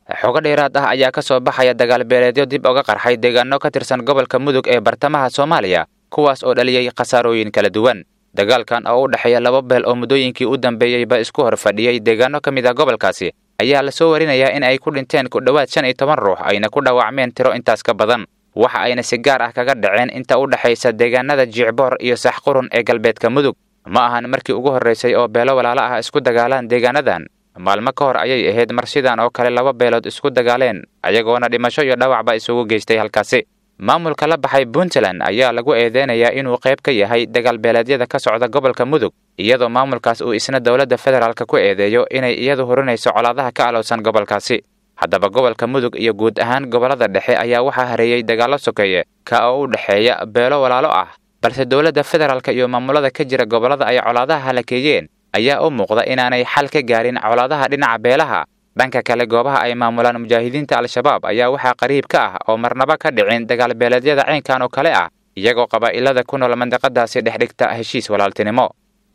xogo dheeraad ah ayaa ka soo baxaya dagaal beeleedyo dib uga qarxay deegaano ka tirsan gobolka mudug ee bartamaha soomaaliya kuwaas oo dhaliyey khasaarooyin kala duwan dagaalkan oo u dhexeeya laba beel oo muddooyinkii u dambeeyeyba isku hor fadhiyey deegaano ka mid ah gobolkaasi ayaa lasoo warinayaa in ay ku dhinteen ku dhowaad shan iyo toban ruux ayna ku dhaawacmeen tiro intaas ka badan waxa ayna si gaar ah kaga dhaceen inta u dhexaysa deegaanada jiicboor iyo saxqurun ee galbeedka mudug ma ahan markii ugu horraysay oo beelo walaalo ah isku dagaalaan deegaanadan maalmo ka hor ayay ahayd mar sidan oo kale laba beelood isku dagaaleen ayagoona dhimasho iyo dhawacba isugu geystay halkaasi maamulka la baxay puntland ayaa lagu eedeynayaa inuu qayb ka yahay dagaal beeleedyada ka socda gobolka mudug iyadoo maamulkaas uu isna dowladda federaalk ku eedeeyo inay iyadu hurinayso colaadaha ka alowsan gobolkaasi haddaba gobolka mudug iyo guud ahaan gobollada dhexe ayaa waxaa hareeyey dagaallo sokeeye ka oo u dhexeeya beelo walaalo ah balse dowladda federaalk iyo maamulada ka jira gobollada ay colaadaha halakeeyeen ayaa u muuqda inaanay xal ka gaarin colaadaha dhinaca beelaha dhanka kale goobaha ay maamulaan mujaahidiinta al-shabaab ayaa waxaa qariib ka ah oo marnaba ka dhicin dagaal beeleedyada caynkan oo kale ah iyagoo qabaa'ilada ku nool mandiqadaasi dhex dhigta heshiis walaaltinimo